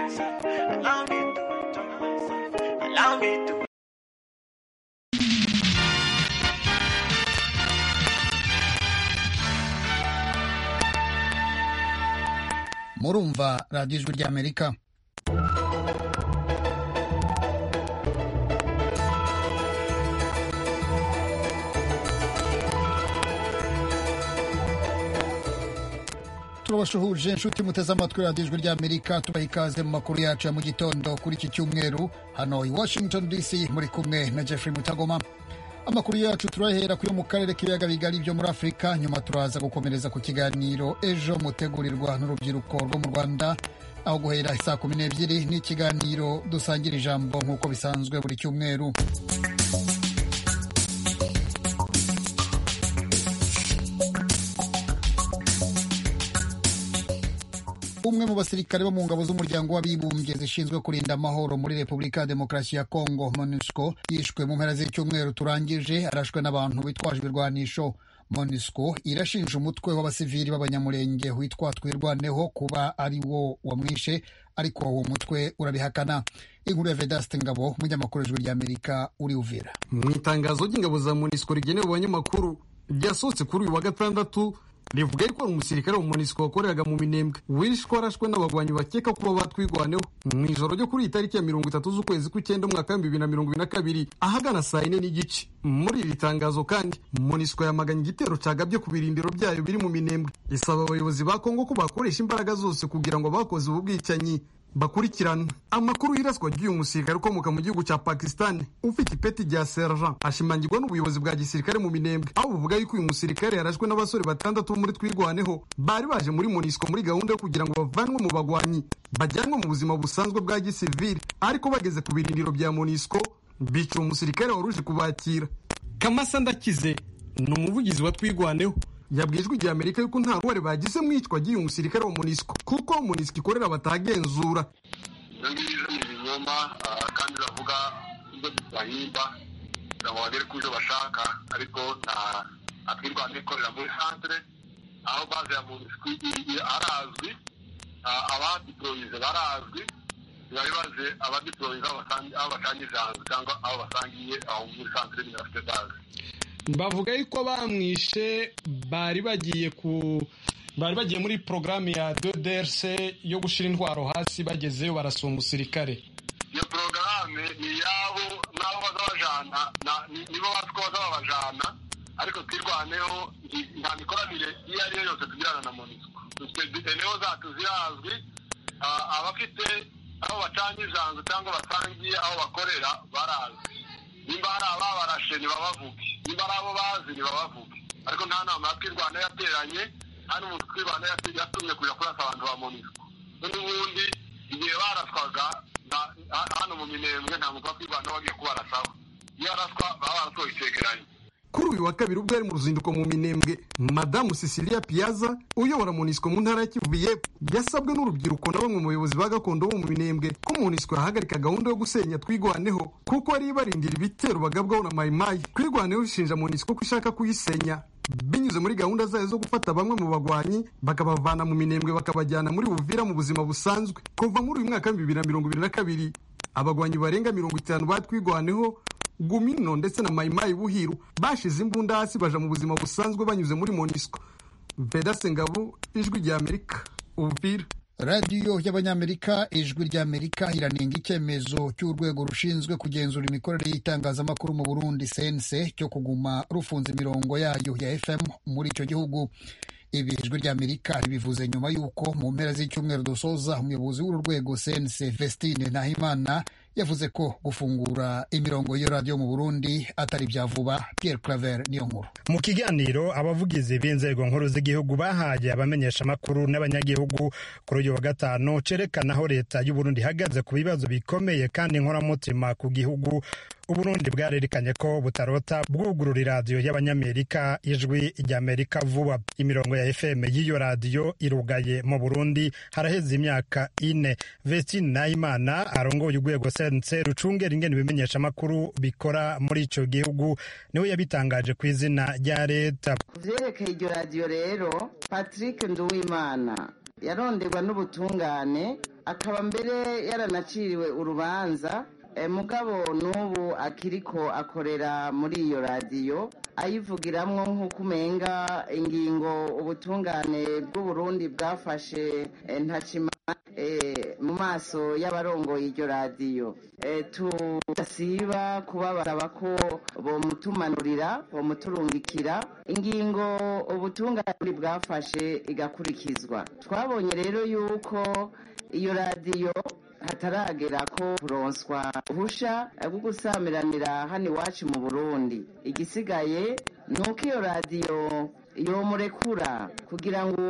myself. Allow me to enjoy myself. Allow me to. murumva radiyo ijwi ry'amerika turabasuhuje inshuti muteze amatwi radiyo ijwi ry'amerika tubaha ikaze mu makuru yacu ya mu gitondo kuri iki cyumweru hano i washington dc muri kumwe na jeffrey mutagoma amakuru yacu turahera kuri mu karere k'ibiyaga bigari byo muri afurika nyuma turaza gukomereza ku kiganiro ejo mutegurirwa n'urubyiruko rwo mu rwanda aho guhera saa kumi n'ebyiri n'ikiganiro dusangira ijambo nk'uko bisanzwe buri cyumweru umwe mu basirikare bo mu ngabo z'umuryango w'abibumbye zishinzwe kurinda amahoro muri repubulika ya demokarasi ya kongo monusco yishwe mu mpera z'icyumweru turangije arashwe n'abantu bitwaje ibirwanisho monusco irashinja umutwe w'abasivili b'abanyamurenge witwa twirwaneho kuba ari wo wamwishe ariko uwo mutwe urabihakana inkuru ya vedaste ngabo umunyamakuru w'ijwi ry'amerika uri uvira mu itangazo ry'ingabo za monusco rigenewe abanyamakuru ryasohotse kuri uyu wa gatandatu rivuga yuko hari umusirikare wa monisiko wakoreraga mu minembwe wishwe arashwe n'abagwanyi bakeka kuba batwigwaneho mu ijoro ryo kuri iyi tariki ya mirongo itatu z'ukwezi kw'icyenda umwaka w'ibihumbi bibiri na mirongo ibiri na kabiri ahagana saa yine n'igice muri iri tangazo kandi monisiko yamaganye igitero cagabye ku birindiro byayo biri mu minembwe isaba abayobozi ba kongo ko bakoresha imbaraga zose kugira ngo abakoze ubu bwicanyi bakurikirana amakuru y'iraswa ry'uyu musirikare ukomoka mu gihugu cya pakisitani ufite ipeti rya sergent ashimangirwa n'ubuyobozi bwa gisirikare mu minembwe aho buvuga yuko uyu musirikare yarashwe n'abasore batandatu bo muri twirwaneho bari baje muri monisco muri gahunda yo kugira ngo bavanwe mu bagwanyi bajyanwe mu buzima busanzwe bwa gisivili ariko bageze ku birindiro bya monisco bica uwo musirikare wari uje kubakira kamasa ndakize ni umuvugizi wa twirwaneho yabwiye ijwi rya amerika yuko nta ruhare bagize mu iyicwa ry'uyu musirikare wa monisco kuko monisco ikorera batagenzura ngiri ni ibinyoma kandi uravuga ibyo bahimba kugira ngo bagere ku byo bashaka ariko nta akirwanda ikorera muri centre aho baze ya monisco arazwi abadiployize barazwi bari baze abadiployize aho basanga ijambo cyangwa aho basangiye aho muri centre nyine bafite baze bavuga yuko bamwishe bari bagiye ku bari bagiye muri porogaramu ya DDRC yo gushyira intwaro hasi bagezeyo barasura umusirikare iyo porogaramu ni iyabo n'abo baza bajana nibo bazi ko baza babajana ariko twirwaneho nta mikoranire iyo ari yo yose tugirana na monisco dufite niho zacu zirazwi abafite aho bacanye ijambo cyangwa basangiye aho bakorera barazwi nimba hari ababarashe ntibabavuge niba ari abo bazi ntibabavuge ariko nta nama ya twirwana yateranye nta n'umuntu twirwana yatumye kujya kurasa abantu ba monisco n'ubundi igihe baraswaga hano mu minembwe nta muntu wa twirwana wagiye kubarasaba iyo araswa baba barasohoye icyegeranyo kuri uyu wa kabiri ubwo yari mu ruzinduko mu minembwe madamu cecilia piaza uyobora monisco mu ntara ya kivu yepfo yasabwe n'urubyiruko na bamwe mu bayobozi ba gakondo bo mu minembwe ko monisco yahagarika gahunda yo gusenya twigwaneho kuko ari barindira ibitero bagabwaho na mayimayi twigwaneho ishinja monisco ko ishaka kuyisenya binyuze muri gahunda zayo zo gufata bamwe mu bagwanyi bakabavana mu minembwe bakabajyana muri buvira mu buzima busanzwe kuva muri uyu mwaka w'ibihumbi bibiri na mirongo ibiri na kabiri abagwanyi barenga mirongo itanu batwigwaneho gumino ndetse na mayimayi buhiru bashize imbunda hasi baja mu buzima busanzwe banyuze muri monisco vedase ngabo ijwi rya amerika uvira radiyo y'abanyamerika ijwi ry'amerika iranenga icyemezo cy'urwego rushinzwe kugenzura imikorere y'itangazamakuru mu burundi sense cyo kuguma rufunze imirongo yayo ya fm muri icyo gihugu ibi ijwi ry'amerika ribivuze nyuma y'uko mu mpera z'icyumweru dusoza umuyobozi w'uru rwego sense vestine nahimana yavuze ko gufungura imirongo y'iyo radiyo mu burundi atari bya vuba Pierre Claver niyo nkuru mu kiganiro abavugizi b'inzego nkuru z'igihugu bahaye abamenyesha amakuru n'abanyagihugu kuri uyu wa gatanu cerekana aho leta y'uburundi ihagaze ku bibazo bikomeye kandi inkoramutima ku gihugu uburundi bwarerekanye ko butarota bwugurura radiyo y'abanyamerika ijwi ry'amerika vuba imirongo ya fm y'iyo radiyo irugaye mu burundi haraheze imyaka ine vestine nahimana arongoye urwego sense rucungera ingene ibimenyesha amakuru bikora muri icyo gihugu niwe yabitangaje ku izina rya leta vyerekeye iryo radiyo rero patrick nduwimana yaronderwa n'ubutungane akaba mbere yaranaciriwe urubanza Eh, mugabo n'ubu akiriko akorera muri iyo radiyo ayivugiramwo nk'uko umenga ingingo ubutungane bw'uburundi bwafashe eh, ntakima eh, mu maso y'abarongoye iryo radiyo Eh, tudasiba kubabasaba ko bomutumanurira bomuturungikira ingingo ubutungane bwafashe igakurikizwa twabonye rero yuko iyo radiyo hataragera ko kuronswa uruhusha rwo gusamiranira hano iwacu mu burundi igisigaye ni uko iyo radiyo yomurekura kugira ngo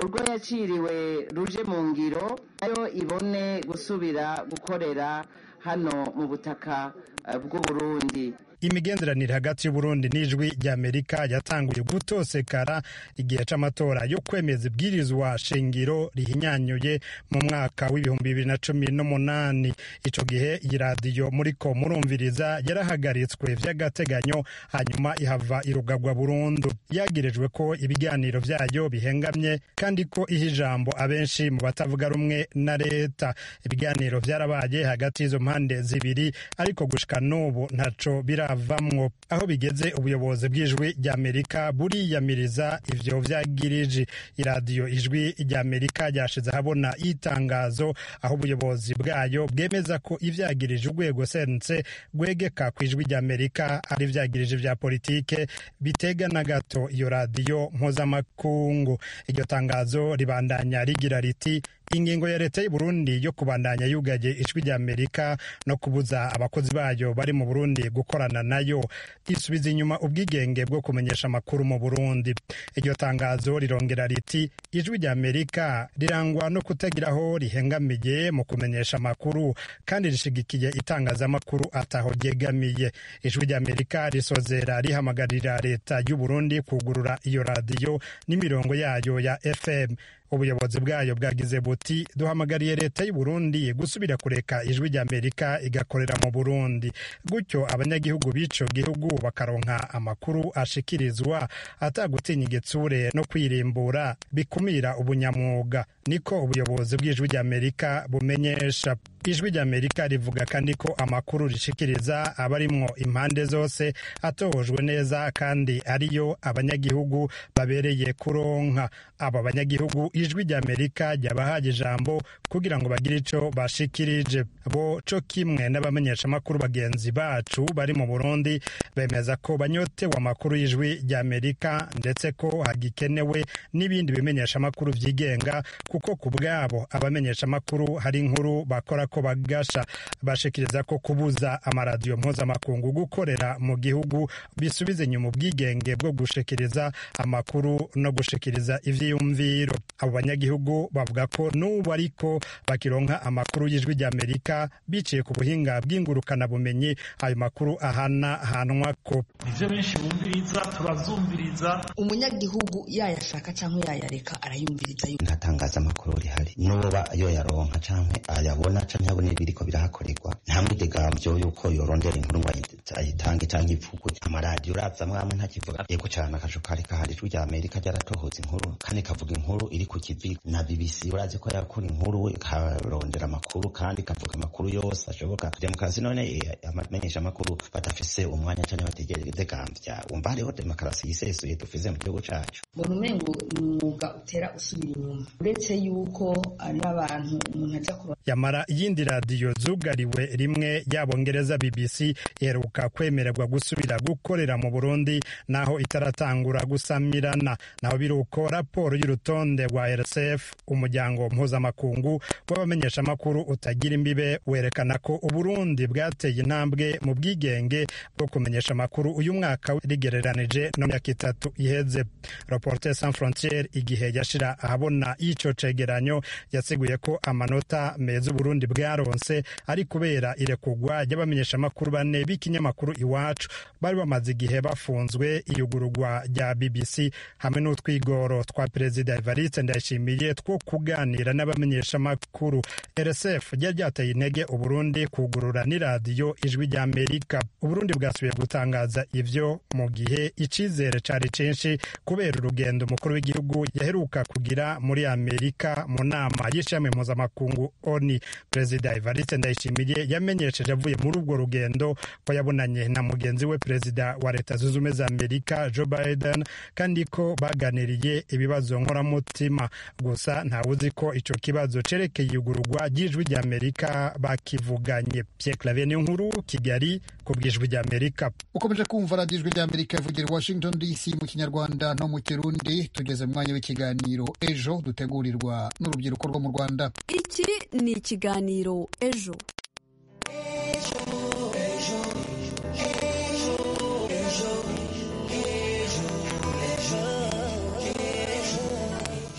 urwo yaciriwe ruje mu ngiro nayo ibone gusubira gukorera hano mu butaka eh, bw'uburundi imigenderanire hagati y'uburundi n'ijwi ry'amerika yatanguye gutosekara igihe c'amatora yo kwemeza ibwirizwa shingiro rihinyanyuye mu mwaka w'ibihumbi bibiri na cumi n'umunani ico gihe iyi radiyo muriko murumviriza yarahagaritswe vy'agateganyo hanyuma ihava irugagwa burundu yagirijwe ko ibiganiro vyayo bihengamye kandi ko iha ijambo abenshi mu batavuga rumwe na leta ibiganiro vyarabaye hagati y'izo mpande zibiri ariko gushika n'ubu ntaco biravamwo aho bigeze ubuyobozi bw'ijwi ry'amerika buriyamiriza ivyo vyagirije iradiyo ijwi ry'amerika ryashize ahabona itangazo aho ubuyobozi bwayo bwemeza ko ivyagirije urwego sense rwegeka ku ijwi ry'amerika ari ivyagirije vya politike bitega na gato iyo radiyo mpuzamakungu iryo tangazo ribandanya rigira riti ingingo ya leta y'u Burundi yo kubandanya yugaje ijwi rya Amerika no kubuza abakozi bayo bari mu Burundi gukorana nayo isubiza inyuma ubwigenge bwo kumenyesha amakuru mu Burundi iryo tangazo rirongera riti ijwi rya Amerika rirangwa no kutagiraho rihengamiye mu kumenyesha amakuru kandi rishigikiye itangazamakuru ataho ryegamiye ijwi rya Amerika risozera rihamagarira leta y'u Burundi kugurura iyo radiyo n'imirongo yayo ya FM ubuyobozi bwayo bwagize buti duhamagariye leta y'u Burundi gusubira kureka ijwi rya Amerika igakorera mu Burundi gutyo abanyagihugu b'ico gihugu bakaronka amakuru ashikirizwa atagutinya igitsure no kwirimbura bikumira ubunyamwuga niko ubuyobozi bw'ijwi rya Amerika bumenyesha ijwi rya Amerika rivuga kandi ko amakuru rishikiriza abarimwo impande zose atojwe neza kandi ariyo abanyagihugu babereye kuronka aba banyagihugu ijwi rya Amerika ryabahaye ijambo kugira ngo bagire ico bashikirije bo co kimwe n'abamenyeshamakuru bagenzi bacu bari mu Burundi bemeza ko banyotewe amakuru y'ijwi rya Amerika ndetse ko hagikenewe n'ibindi bimenyeshamakuru vyigenga kuko ku bwabo abamenyeshamakuru hari inkuru bakora ko bagasha bashikiriza ko kubuza amaradiyo mpuzamakungu gukorera mu gihugu bisubiza inyuma ubwigenge bwo gushikiriza amakuru no gushikiriza ivyiyumviro abo banyagihugu bavuga ko n'ubu ariko bakironka amakuru y'ijwi ry'amerika biciye ku buhinga bw'ingurukanabumenyi ayo makuru ahanahanwa ko ivyo benshi bumviriza turazumviriza umunyagihugu yayashaka cyangwa yayareka arayumviriza yuko nta tangazamakuru rihari n'uwoba yoyaronka canke ayabona canke abona ibiriko birahakorerwa nta mwidegamvyo y'uko yorondera inkuru ngo ayi- ayitange canke ivuguruye amaradiyo uravye amwe amwe ntakivuga yego cane akajo kari kahari ijwi rya amerika ryaratohoza inkuru kandi kavuga inkuru iri ku kivi na bbc urazi ko yakora inkuru ikarondera amakuru kandi ikavuga amakuru yose ashoboka demokarasi none eh, abamenyesha amakuru badafise umwanya canke bategerezegambya umva hariho demokarasi yisesuye dufise mu gihugu cacu mbona umengo ni umwuga utera usubira inyuma uretse yuko ari n'abantu umuntu ajya kuba yamara iyindi radiyo zugariwe rimwe y'abongereza bbc iheruka kwemererwa gusubira gukorera mu burundi naho itaratangura gusamirana naho biri uko raporo y'urutonde rwa rsf umuryango mpuzamakungu w'abamenyeshamakuru utagira imbibe werekana ko uburundi bwateye intambwe mu bwigenge bwo kumenyesha amakuru uyu mwaka rigereranije no mu myaka itatu iheze reporter sans frontiere igihe yashira ahabona ico cegeranyo yasiguye ko amanota meza uburundi bwaronse ari kubera irekurwa ry'abamenyeshamakuru bane b'ikinyamakuru ikinyamakuru iwacu bari bamaze igihe bafunzwe iyugururwa rya bbc hamwe n'utwigoro twa perezida evariste ndayishimiye two kuganira n'abamenyeshamakuru rsf ryari ryateye intege uburundi kugurura n'iradiyo ijwi ry'amerika uburundi bwasubiye gutangaza ibyo mu gihe icyizere cyari cyinshi kubera urugendo umukuru w'igihugu yaheruka kugira muri amerika mu nama y'ishami mpuzamakungu oni perezida evariste ndayishimiye yamenyesheje avuye muri urwo rugendo ko yabonanye na mugenzi we perezida wa leta zunze ubumwe za amerika joe biden kandi ko baganiriye ibibazo nkoramutima gusa ntawe uzi ko icyo kibazo cerekeye igurwa ry'ijwi ry'amerika bakivuganye pierre claver ni nkuru kigali ku bw'ijwi ry'amerika ukomeje kumva radiyo ijwi ry'amerika ivugira i washington dc mu kinyarwanda no mu kirundi tugeze mu mwanya w'ikiganiro ejo dutegurirwa n'urubyiruko rwo mu rwanda iki ni ikiganiro ejo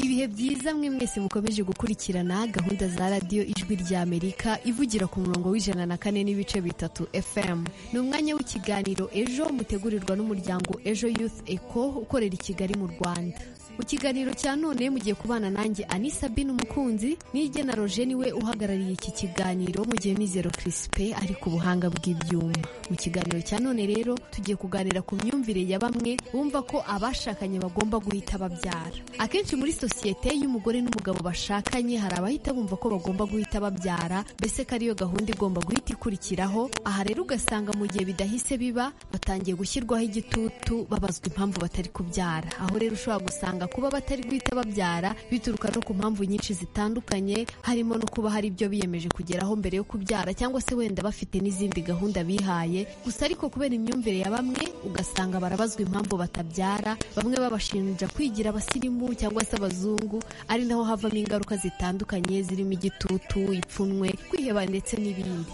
ibihe byiza mwe mwese mukomeje gukurikirana gahunda za radiyo ijwi rya amerika ivugira ku murongo w'ijana na kane n'ibice bitatu fm ni umwanya w'ikiganiro ejo mutegurirwa n'umuryango ejo youth eco ukorera i kigali mu rwanda mu kiganiro cya none mugiye kubana nanjye anisa bin umukunzi n'irye na roje niwe uhagarariye iki kiganiro mu gihe mizero kirisipe ari ku buhanga bw'ibyuma mu kiganiro cya none rero tugiye kuganira ku myumvire ya bamwe bumva ko abashakanye bagomba guhita babyara akenshi muri sosiyete y'umugore n'umugabo bashakanye hari abahita bumva ko bagomba guhita babyara mbese ko ariyo gahunda igomba guhita ikurikiraho aha rero ugasanga mu gihe bidahise biba batangiye gushyirwaho igitutu babazwa impamvu batari kubyara aho rero ushobora gusanga kuba batari guhita babyara bituruka no ku mpamvu nyinshi zitandukanye harimo no kuba hari ibyo biyemeje kugeraho mbere yo kubyara cyangwa se wenda bafite n'izindi gahunda bihaye gusa ariko kubera imyumvire ya bamwe ugasanga barabazwa impamvu batabyara bamwe babashinja kwigira abasirimu cyangwa se abazungu ari naho havamo ingaruka zitandukanye zirimo igitutu ipfunwe kwiheba ndetse n'ibindi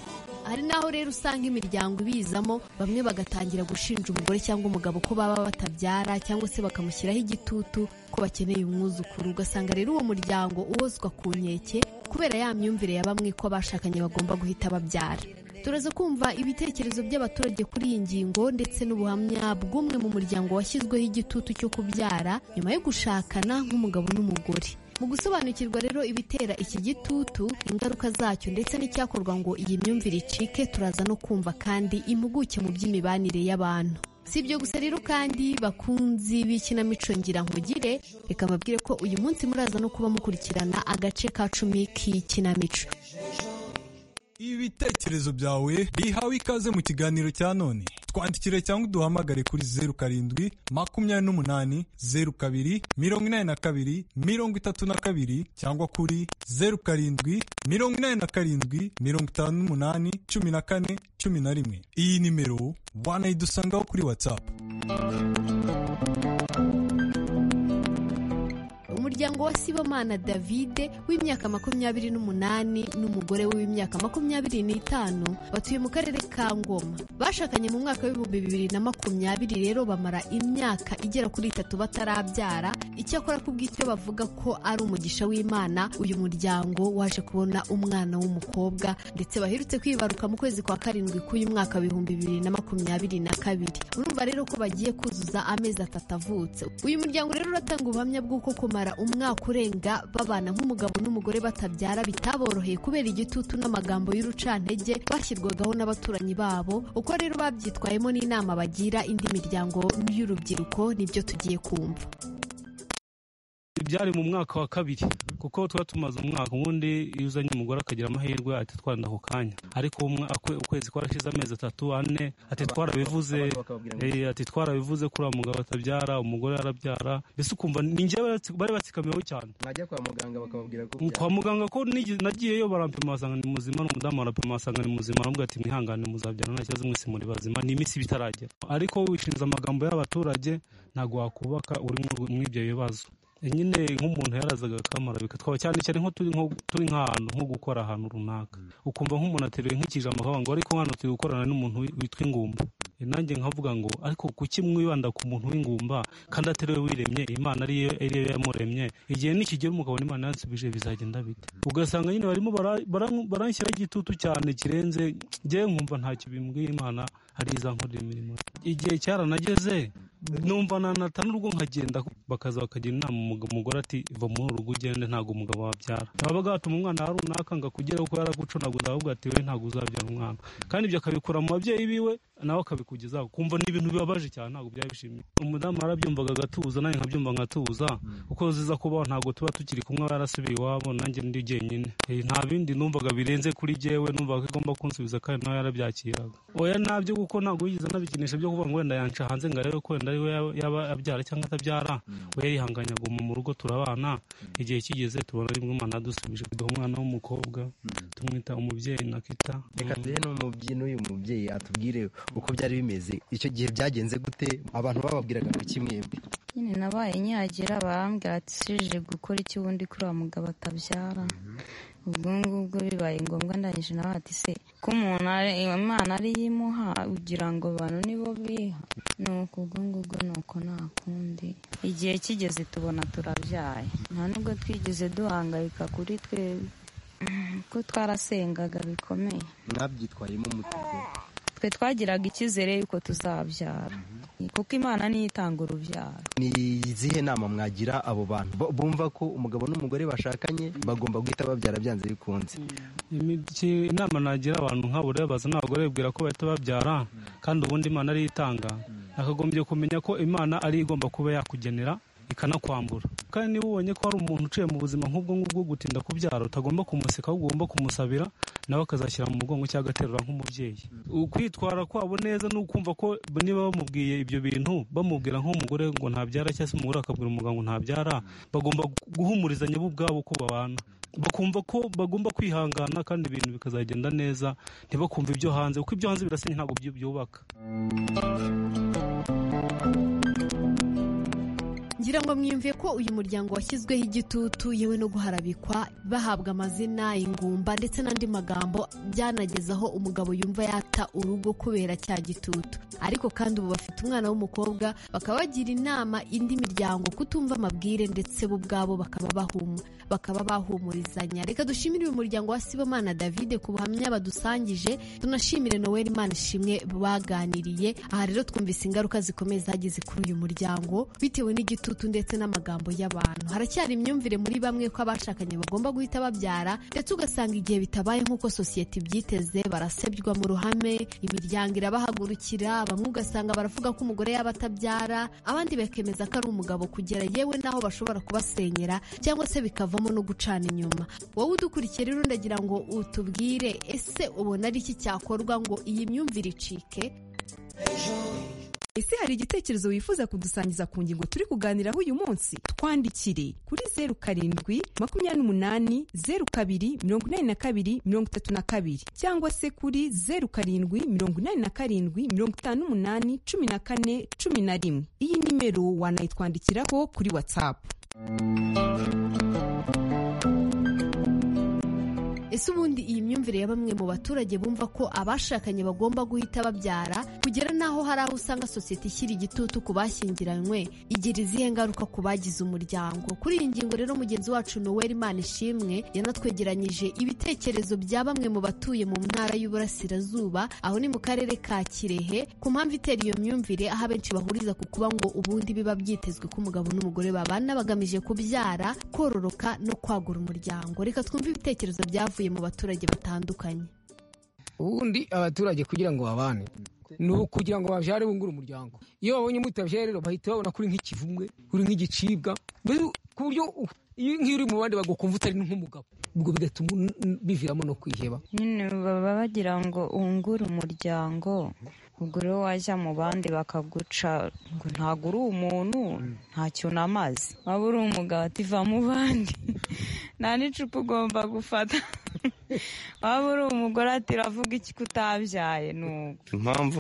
hari n'aho rero usanga imiryango ibizamo bamwe bagatangira gushinja umugore cyangwa umugabo ko baba batabyara cyangwa se bakamushyiraho igitutu ko bakeneye umwuzukuru ugasanga rero uwo muryango uwozwa ku nkeke kubera ya myumvire ya bamwe ko abashakanye bagomba guhita babyara turaza kumva ibitekerezo by'abaturage kuri iyi ngingo ndetse n'ubuhamya bw'umwe mu muryango washyizweho igitutu cyo kubyara nyuma yo gushakana nk'umugabo n'umugore mu gusobanukirwa rero ibitera iki gitutu ingaruka zacyo ndetse n'icyakorwa ngo iyi myumvire icike turaza no kumva kandi impuguke mu by'imibanire y'abantu si ibyo gusa rero kandi bakunzi b'ikinamico ngira nkugire reka mbabwire ko uyu munsi muraza no kuba mukurikirana agace ka cumi k'ikinamico ibitekerezo byawe bihawe ikaze mu kiganiro cya none twandikire cyangwa uduhamagare kuri zeru karindwi makumyabiri n'umunani zeru kabiri mirongo inani na kabiri mirongo itatu na kabiri cyangwa kuri zeru karindwi mirongo inani na karindwi mirongo itanu n'umunani cumi na kane cumi na rimwe iyi nimero wanayidusangaho kuri watsapu umuryango wa sibomana davide w'imyaka makumyabiri n'umunani n'umugore we w'imyaka makumyabiri n'itanu batuye mu karere ka ngoma bashakanye mu mwaka w'ibihumbi bibiri na makumyabiri rero bamara imyaka igera kuri itatu batarabyara icyakora kubw'icyo bavuga ko ari umugisha w'imana uyu muryango waje kubona umwana w'umukobwa ndetse baherutse kwibaruka mu kwezi kwa karindwi k'uyu mwaka w'ibihumbi bibiri na makumyabiri na kabiri urumva rero ko bagiye kuzuza amezi atatu avutse uyu muryango rero uratanga ubuhamya bw'uko kumara umwaka urenga babana nk'umugabo n'umugore batabyara bitaboroheye kubera igitutu n'amagambo y'urucantege bashyirwagaho n'abaturanyi babo uko rero babyitwayemo n'inama bagira indi miryango y'urubyiruko nibyo tugiye kumva byari mu mwaka wa kabiri kuko tuba tumaze umwaka ubundi iyo uzanye umugore akagira amahirwe ati twanda ako kanya ariko ukwezi kwarashize amezi atatu ane ati twarabivuze ati twarabivuze kuri uwo mugabo atabyara umugore arabyara mbese ukumva ni njyewe bari batsikamiyeho cyane najya kwa muganga bakababwira ko kwa muganga ko nagiyeyo barampima basanga ni muzima n'umudamu arapima basanga ni muzima aramubwira ati mwihangane muzabyara nta kibazo mwese muri bazima ni iminsi bitaragera ariko wishiriza amagambo y'abaturage ntabwo wakubaka uri muri ibyo bibazo nyine nk'umuntu yarazaga akamarabika twaba cyane cyane nko turi nk'ahantu nko gukora ahantu runaka ukumva nk'umuntu ateruye nk'ikijambo akavuga ngo ariko hano turi gukorana n'umuntu witwa ingumba nanjye nkavuga ngo ariko kuki mwibanda ku muntu w'ingumba kandi atari we wiremye imana ariyo ariyo yamuremye igihe nikigera umugabo imana yansubije bizagenda bite ugasanga nyine barimo bara- bara- baranshyiraho igitutu cyane kirenze ngewe nkumva ntacyo bimbwiye imana hari izankorera imirimo igihe cyaranageze numva nanata n'urugo nkagenda bakaza bakagira inama umug- umugore ati va muri uru rugo ugende ntabwo umugabo wabyara baba batuma umwana wa runaka ngo akugere kuko yaragucunaguza ahubwo ati we ntabwo uzabyara umwana kandi ibyo akabikura mu babyeyi biwe nawe akabikugezaho kumva ni ibintu bibabaje cyane ntabwo byaba bishimye umudamu yarabyumvaga agatuza nanjye nkabyumva nkatuza kuko ziza kubaho ntabwo tuba tukiri kumwe aba yarasubiye iwabo nanjye ndi jyenyine Eh, nta bindi numvaga birenze kuri jyewe numvaga ko igomba kunsubiza kandi nawe yarabyakiraga oya nabyo kuko ntabwo yigeze anabikinisha byo kuvuga ngo wenda yanca hanze ngo arebe ko wenda ari we yaba- yaba abyara cyangwa atabyara we yarihanganye aguma mu rugo turabana igihe kigeze tubona rimwe imana yadusubije kuduha umwana w'umukobwa tumwita umubyeyi nakita reka tuhe n'umubyi n'uyu mubyeyi atubwire uko byari bimeze icyo gihe byagenze gute abantu bababwiraga ngo iki mwembi nyine nabaye nyagira barambwira ati usije gukora iki wundi kuri wa mugabo atabyara ubwo ngubwo bibaye ngombwa ndangije nawe ati se ko umuntu ari- imana ariyo imuha ugira ngo abantu nibo biha ni uko ubwo ngubwo ni uko nta kundi igihe kigeze tubona turabyaye nta nubwo twigeze duhangayika kuri twebwe ko twarasengaga bikomeye mwabyitwayemo umutego twe twagiraga icyizere yuko tuzabyara kuko imana niyo itanga urubyaro ni izihe nama mwagira abo bantu bo- bumva ko umugabo n'umugore bashakanye bagomba guhita babyara byanze bikunze Imiki- inama nagira abantu nk'abo rero bazana abagore bibwira ko bahita babyara kandi ubundi imana ariyo itanga nakagombye kumenya ko imana ariyo igomba kuba yakugenera ikanakwambura kandi niba ubonye ko hari umuntu uciye mu buzima nk'ubwo ngubwo gutinda kubyara utagomba kumuseka ahubwo ugomba kumusabira nawe akazashyira mu mugongo cyangwa agaterura nk'umubyeyi ukwitwara kwabo neza ni ukumva ko niba bamubwiye ibyo bintu bamubwira nk'umugore ngo ntabyara cyangwa se umugore akabwira umugabo ngo ntabyara bagomba guhumurizanya bo ubwabo ko babana bakumva ko bagomba kwihangana kandi ibintu bikazagenda neza ntibakumve ibyo hanze kuko ibyo hanze birasenya ntabwo byu- byubaka ngira ngo mwiyumviye ko uyu muryango washyizweho igitutu yewe no guharabikwa bahabwa amazina ingumba ndetse n'andi magambo byanageza aho umugabo yumva yata urugo kubera cya gitutu ariko kandi ubu bafite umwana w'umukobwa bakaba bagira inama indi miryango kutumva amabwire ndetse bo ubwabo bakaba bahuma bakaba bahumurizanya reka dushimire uyu muryango wa Sibomana David ku buhamya badusangije tunashimire Noel Manishimwe baganiriye aha rero twumvise ingaruka zikomeye zagize kuri uyu muryango bitewe n'igitutu ndetse n'amagambo y'abantu haracyari imyumvire muri bamwe ko abashakanye bagomba guhita babyara ndetse ugasanga igihe bitabaye nk'uko sosiyete ibyiteze barasebywa mu ruhame imiryango irabahagurukira bamwe ugasanga baravuga ko umugore yaba atabyara abandi bakemeza ko ari umugabo kugera yewe n'aho bashobora kubasenyera cyangwa se bikavamo no gucana inyuma wowe udukurikiye rero ndagira ngo utubwire ese ubona ari iki cyakorwa ngo iyi myumvire icike ese hari igitekerezo wifuza kudusangiza ku ngingo turi kuganiraho uyu munsi twandikire kuri zeru karindwi makumyabiri n'umunani zeru kabiri mirongo inani na kabiri mirongo itatu na kabiri cyangwa se kuri zeru karindwi mirongo inani na karindwi mirongo itanu n'umunani cumi na kane cumi na rimwe iyi nimero wanayitwandikiraho kuri watsapu ese ubundi iyi myumvire ya bamwe mu baturage bumva ko abashakanye bagomba guhita babyara kugera n'aho hari aho usanga sosiyete ishyira igitutu ku bashyingiranywe igira izihe ngaruka ku bagize umuryango kuri iyi ngingo rero mugenzi wacu noel imana ishimwe yanatwegeranyije ibitekerezo bya bamwe mu batuye mu ntara y'uburasirazuba aho ni mu karere ka kirehe ku mpamvu itera iyo myumvire aho abenshi bahuriza ku kuba ngo ubundi biba byitezwe ko umugabo n'umugore babana bagamije kubyara kororoka no kwagura umuryango reka twumve ibitekerezo byavuye mu baturage batandukanye ubundi abaturage kugira ngo babane ni ukugira ngo babyare bungure umuryango iyo babonye mutabyare rero bahita babona kuri nk'ikivumwe uri nk'igicibwa mbese ku buryo u- iyo nk'iyo uri mu bandi bagukumva utari nk'umugabo ubwo bigatuma un- un- biviramo no kwiheba nyine baba bagira ngo wungure umuryango ubwo rero wajya mu bandi bakaguca ngo ntabwo uri umuntu ntacyo namaze waba uri umugabo ati va mu bandi nta n'icupa ugomba gufata waba uri umugore ati uravuga iki ko utabyaye n'ubu impamvu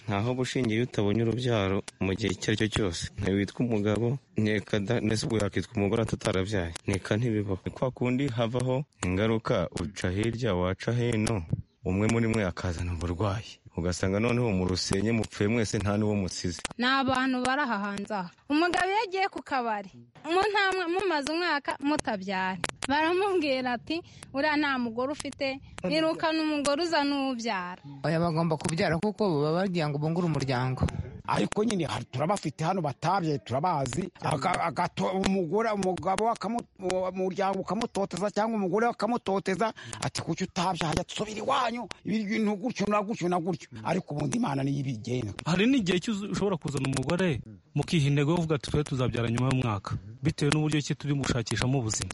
ntaho gushingira iyo utabonye urubyaro mu gihe icyo ari cyo cyose ntiwitwa umugabo nteka da nese ubwo yakitwa umugore atarabyaya nteka ntibibaho kwa kundi havaho ingaruka uca hirya waca hino umwe muri mwe akazana uburwayi ugasanga noneho mu rusenye mupfuye mwese nta n'uwo musize ni abantu bari aha hanze aha umugabo iyo agiye ku kabari mu ntamwe mumaze umwaka mutabyara baramubwira ati uriya nta mugore ufite irukana umugore uza n'ubyara aya bagomba kubyara kuko baba bagira ngo bungure umuryango ariko nyine hari- turabafite hano batabye turabazi Aka- agato- umugore umugabo akamu- umuryango ukamutoteza cyangwa umugore akamutoteza ati kuki utabye hajya tusubira iwanyu ibiryo ni gutyo na gutyo na gutyo ariko ubundi imana niyo ibigenga hari n'igihe cy'uzu- ushobora kuzana umugore mukiha intego yo kuvuga ati twe tuzabyara nyuma y'umwaka bitewe n'uburyo ki turi gushakishamo ubuzima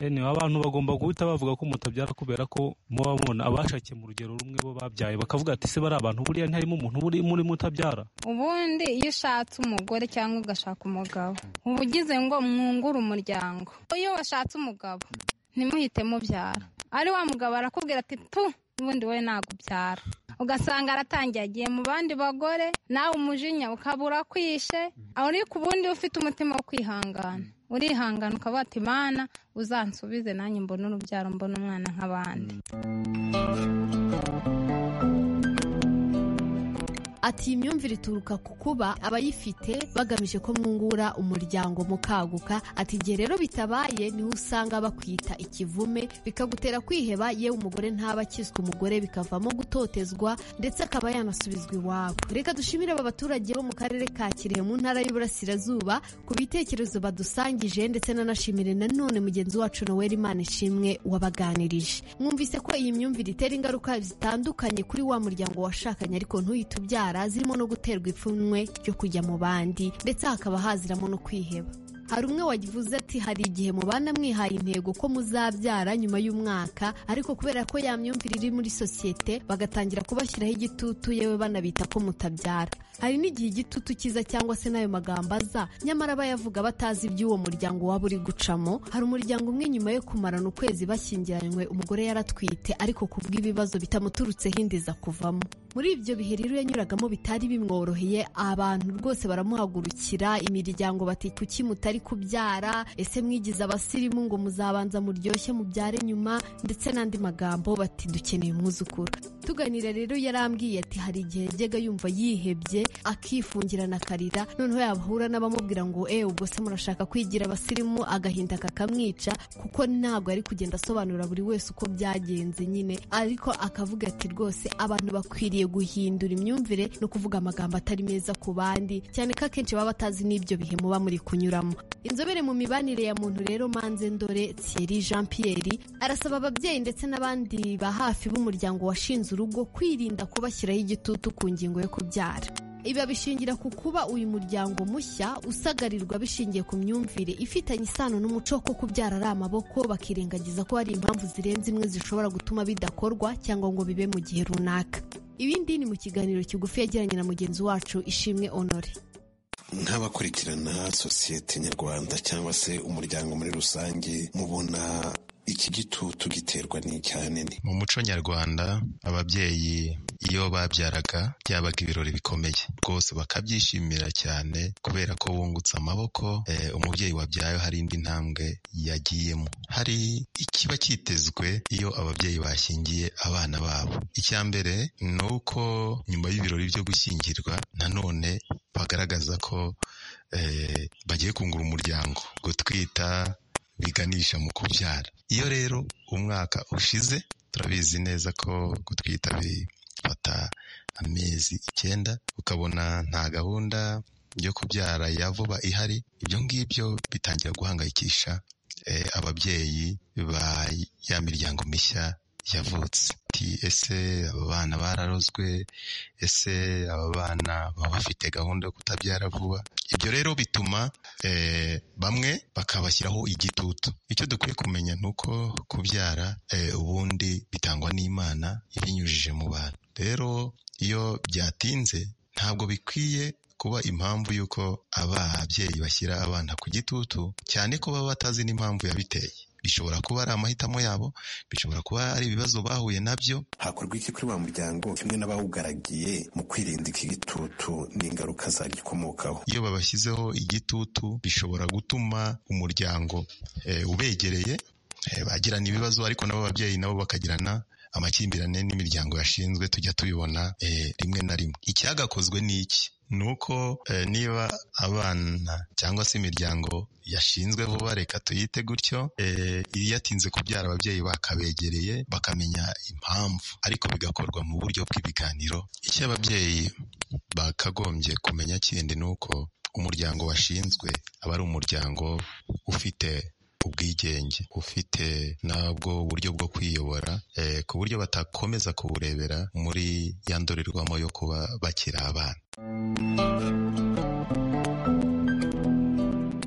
Eh, anyway, abantu bagomba guhita bavuga ko mutabyara kubera ko muba mubona abashakiye mu rugero rumwe bo babyaye bakavuga ati ese bari abantu buriya ntiharimo umuntu buri muri mutabyara ubundi iyo ushatse umugore cyangwa ugashaka umugabo uba ugize ngo mwungure umuryango iyo washatse umugabo ntimuhite mubyara ari wa mugabo arakubwira ati tu ubundi we nagubyara ugasanga aratangiye agiye mu bandi bagore nawe umujinya ukabura kwishe ariko ubundi ufite umutima wo kwihangana urihangana ukavuga ati mana uzansubize nanjye mbone urubyaro mbone umwana nk'abandi Ati iyi myumvire ituruka ku kuba abayifite bagamije ko mwungura umuryango mukaguka ati igihe rero bitabaye niho usanga bakwita ikivume bikagutera kwiheba yewe umugore ntaba akizwa umugore bikavamo gutotezwa ndetse akaba yanasubizwa iwabo reka dushimire aba baturage bo mu karere ka Kirehe mu ntara y'Iburasirazuba ku bitekerezo badusangije ndetse nanashimire nanone mugenzi wacu Noel Imanishimwe wabaganirije mwumvise ko iyi myumvire itera ingaruka zitandukanye kuri wa muryango washakanye ariko ntuyite ubyara zirimo no guterwa ipfunwe ryo kujya mu bandi ndetse hakaba haziramo no kwiheba hari umwe wavuze ati hari igihe mubana mwihaye intego ko muzabyara nyuma y'umwaka ariko kubera ko ya myumvire iri muri sosiyete bagatangira kubashyiraho igitutu yewe banabita ko mutabyara hari n'igihe igitutu kiza cyangwa se n'ayo magambo aza nyamara bayavuga batazi iby'uwo muryango waba uri gucamo hari umuryango umwe nyuma yo kumarana ukwezi bashyingiranywe umugore yaratwite ariko kubw'ibibazo bitamuturutseho inda iza kuvamo muri ibyo bihe rero yanyuragamo bitari bimworoheye abantu rwose baramuhagurukira imiryango bati kuki mutari kubyara ese mwigize abasirimu ngo muzabanza muryoshye mubyare nyuma ndetse n'andi magambo bati dukeneye umwuzukuru tuganira rero yarambwiye ati hari igihe yajyaga yumva yihebye akifungirana akarira noneho yahura n'abamubwira ngo ewe ubwo se murashaka kwigira abasirimu agahinda kakamwica kuko ntabwo ari kugenda asobanura buri wese uko byagenze nyine ariko akavuga ati rwose abantu bakwiriye guhindura imyumvire no kuvuga amagambo atari meza ku bandi cyane ko akenshi baba batazi n'ibyo bihe muba muri kunyuramo inzobere mu mibanire ya muntu rero manze ndore thierry jean pierre arasaba ababyeyi ndetse n'abandi ba hafi b'umuryango washinze urugo kwirinda kubashyiraho igitutu ku ngingo yo kubyara ibi babishingira ku kuba uyu muryango mushya usagarirwa bishingiye ku myumvire ifitanye isano n'umuco ko kubyara ari amaboko bakirengagiza ko hari impamvu zirenze imwe zishobora gutuma bidakorwa cyangwa ngo bibe mu gihe runaka ibindi ni mu kiganiro kigufi yagiranye na mugenzi wacu ishimwe honore nk'abakurikirana sosiyete nyarwanda cyangwa se umuryango muri rusange mubona iki gitutu giterwa n'icyane ni mu muco nyarwanda ababyeyi iyo babyaraga byabaga ibirori bikomeye rwose bakabyishimira cyane kubera ko bungutse amaboko eh, umubyeyi wabyaye hari indi ntambwe yagiyemo hari ikiba cyitezwe iyo ababyeyi bashyingiye abana babo icya mbere ni uko nyuma y'ibirori byo gushyingirwa nanone bagaragaza ko eh, bagiye kungura umuryango gutwita biganisha mu kubyara iyo rero umwaka ushize turabizi neza ko gutwita bifata amezi icyenda ukabona nta gahunda yo kubyara ya vuba ihari ibyo ngibyo bitangira guhangayikisha eh, ababyeyi ba ya miryango mishya yavutse ati ese aba bana bararozwe ese aba bana baba bafite gahunda yo kutabyara vuba ibyo rero bituma eh, bamwe bakabashyiraho igitutu icyo dukwiye kumenya ni uko kubyara eh, ubundi bitangwa n'imana ibinyujije mu bantu rero iyo byatinze ntabwo bikwiye kuba impamvu y'uko ababyeyi bashyira abana ku gitutu cyane ko baba batazi n'impamvu yabiteye bishobora kuba ari amahitamo yabo bishobora kuba ari ibibazo bahuye nabyo hakorwa iki kuri wa muryango kimwe n'abawugaragiye mu kwirinda iki gitutu n'ingaruka zagikomokaho iyo babashyizeho igitutu bishobora gutuma umuryango eh, ubegereye eh, bagirana ibibazo ariko nabo ababyeyi nabo bakagirana amakimbirane n'imiryango yashinzwe tujya tubibona eh, rimwe na rimwe icyagakozwe ni iki ni uko eh, niba abana cyangwa se imiryango yashinzwe vuba reka tuyite gutyo eh, iyatinze kubyara ababyeyi bakabegereye bakamenya impamvu ariko bigakorwa mu buryo bw'ibiganiro icyo ababyeyi bakagombye kumenya kindi ni uko umuryango washinzwe aba ari umuryango ufite ubwigenge ufite nabwo buryo bwo kwiyobora eh, ku buryo batakomeza kuburebera muri ya ndorerwamo yo kuba bakiri abana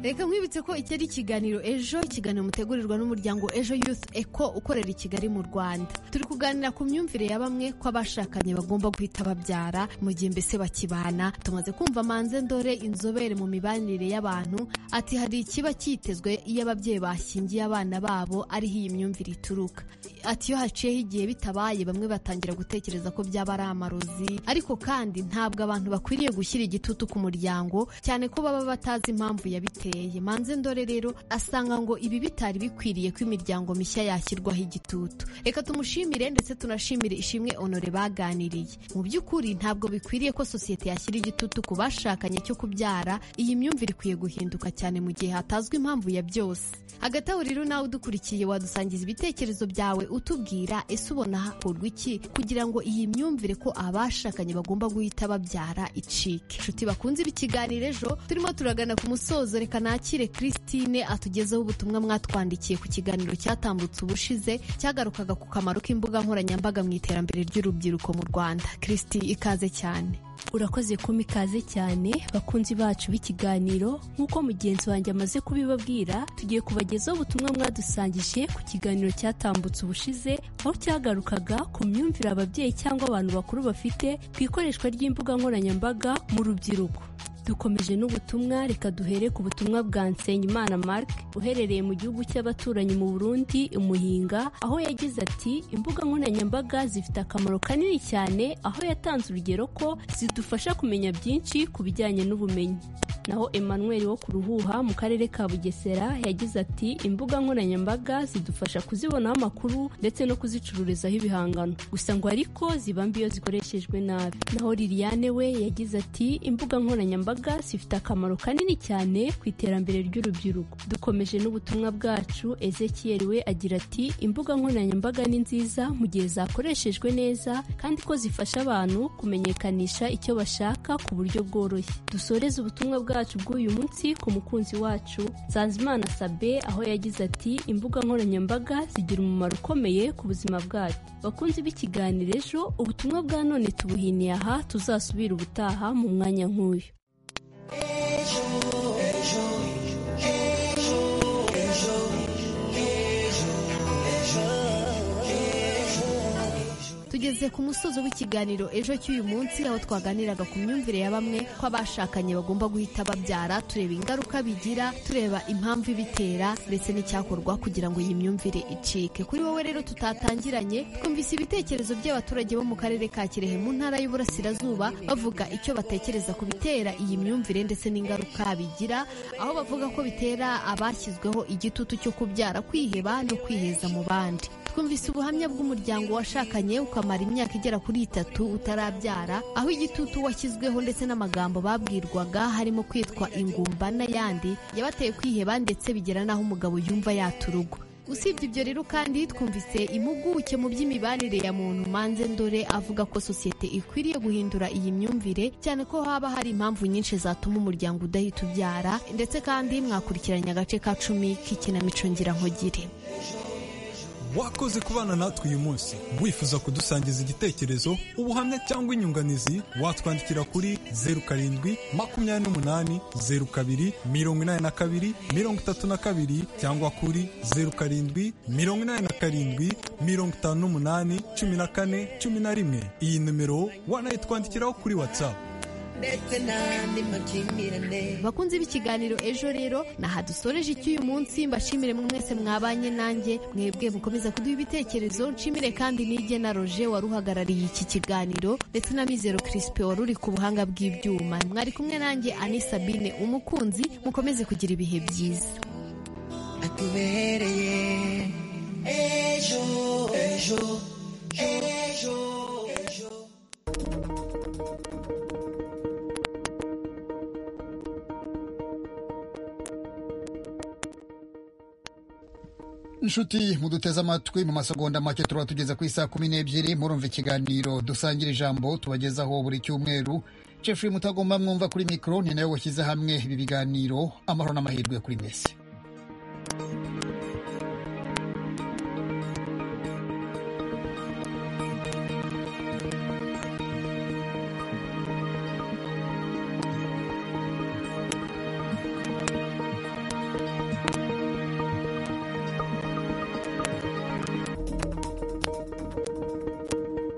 reka nkwibutse ko iki ari ikiganiro ejo ikiganiro mutegurirwa n'umuryango ejo youth eco ukorera i kigali mu rwanda turi kuganira ku myumvire ya bamwe ko abashakanye bagomba guhita babyara mu gihe mbese bakibana tumaze kumva manze ndore inzobere mu mibanire y'abantu ati hari ikiba cyitezwe iyo ababyeyi bashyingiye abana babo ariho iyi myumvire ituruka ati iyo haciyeho igihe bitabaye bamwe batangira gutekereza ko byaba ari amarozi ariko kandi ntabwo abantu bakwiriye gushyira igitutu ku muryango cyane ko baba batazi impamvu yabiteye biteye manze ndore rero asanga ngo ibi bitari bikwiriye ko imiryango mishya yashyirwaho igitutu reka tumushimire ndetse tunashimire ishimwe honore baganiriye mu by'ukuri ntabwo bikwiriye ko sosiyete yashyira igitutu ku bashakanye cyo kubyara iyi myumvire ikwiye guhinduka cyane mu gihe hatazwi impamvu ya byose hagati aho rero nawe udukurikiye wadusangiza ibitekerezo byawe utubwira ese ubona hakorwa iki kugira ngo iyi myumvire ko abashakanye bagomba guhita babyara icike inshuti bakunze ibi kiganiro ejo turimo turagana ku musozo reka nakire christine atugezeho ubutumwa mwatwandikiye ku kiganiro cyatambutse ubushize cyagarukaga ku kamaro k'imbuga nkoranyambaga mu iterambere ry'urubyiruko mu rwanda christi ikaze cyane urakoze kuma ikaze cyane bakunzi bacu b'ikiganiro nk'uko mugenzi wanjye amaze kubibabwira tugiye kubagezaho ubutumwa mwadusangije ku kiganiro cyatambutse ubushize aho cyagarukaga ku myumvire ababyeyi cyangwa abantu bakuru bafite ku ikoreshwa ry'imbuga nkoranyambaga mu rubyiruko dukomeje n'ubutumwa reka duhere ku butumwa bwa Nsengimana Marc uherereye mu gihugu cy'abaturanyi mu Burundi umuhinga aho yagize ati imbuga nkoranyambaga zifite akamaro kanini cyane aho yatanze urugero ko zidufasha kumenya byinshi ku bijyanye n'ubumenyi naho Emmanuel wo ku ruhuha mu karere ka Bugesera yagize ati imbuga nkoranyambaga zidufasha kuzibonaho amakuru ndetse no kuzicururizaho ibihangano gusa ngo ariko ziba mbi iyo zikoreshejwe nabi naho Liliane we yagize ati imbuga nkoranyambaga imbaga zifite akamaro kanini cyane ku iterambere ry'urubyiruko dukomeje n'ubutumwa bwacu ezekiel we agira ati imbuga nkoranyambaga ni nziza mu gihe zakoreshejwe neza kandi ko zifasha abantu kumenyekanisha icyo bashaka ku buryo bworoshye dusoreze ubutumwa bwacu bw'uyu munsi ku mukunzi wacu sanzimana sabe aho yagize ati imbuga nkoranyambaga zigira umumaro ukomeye ku buzima bwacu bakunzi b'ikiganiro ejo ubutumwa bwa none tubuhiniye aha tuzasubira ubutaha mu mwanya nk'uyu tugeze ku musozo w'ikiganiro ejo cy'uyu munsi aho twaganiraga ku myumvire ya bamwe ko abashakanye bagomba guhita babyara tureba ingaruka bigira tureba impamvu ibitera ndetse n'icyakorwa kugira ngo iyi myumvire icike kuri wowe rero tutatangiranye twumvise ibitekerezo by'abaturage bo mu karere ka kirehe mu ntara y'uburasirazuba bavuga icyo batekereza ku bitera iyi myumvire ndetse n'ingaruka bigira aho bavuga ko bitera abashyizweho igitutu cyo kubyara kwiheba no kwiheza mu bandi twumvise ubuhamya bw'umuryango washakanye ukamara imyaka igera kuri itatu utarabyara aho igitutu washyizweho ndetse n'amagambo babwirwaga harimo kwitwa ingumba n'ayandi yabateye kwiheba ndetse bigera n'aho umugabo yumva yaturugo usibye ibyo rero kandi twumvise impuguke mu by'imibanire ya muntu manze ndore avuga ko sosiyete ikwiriye guhindura iyi myumvire cyane ko haba hari impamvu nyinshi zatuma umuryango udahita ubyara ndetse kandi mwakurikiranye agace ka cumi k'ikinamico ngirankogire wakoze kubana natwe uyu munsi wifuza kudusangiza igitekerezo ubuhamya cyangwa inyunganizi watwandikira kuri zeru karindwi makumyabiri n'umunani zeru kabiri mirongo inani na kabiri mirongo itatu na kabiri cyangwa kuri zeru karindwi mirongo inani na karindwi mirongo itanu n'umunani cumi na kane cumi na rimwe iyi nimero wanayitwandikiraho kuri watsapu bakunze b'ikiganiro ejo rero naha dusoreje icy'uyu munsi mbashimire mwese mwabanye nanjye mwebwe mukomeza kuduha ibitekerezo nshimire kandi n'irye na roje wari uhagarariye iki kiganiro ndetse na mizero kirisipe wari uri ku buhanga bw'ibyuma mwari kumwe nanjye ani sabine umukunzi mukomeze kugira ibihe byiza atubereye ejo ejo inshuti muduteze amatwi mu masegonda make tuba tugeze ku isaha kumi n'ebyiri murumva ikiganiro dusangira ijambo tubagezaho buri cyumweru Jeffrey mutagomba mwumva kuri mikoro ni nawe washyize hamwe ibi biganiro amahoro n'amahirwe kuri mwese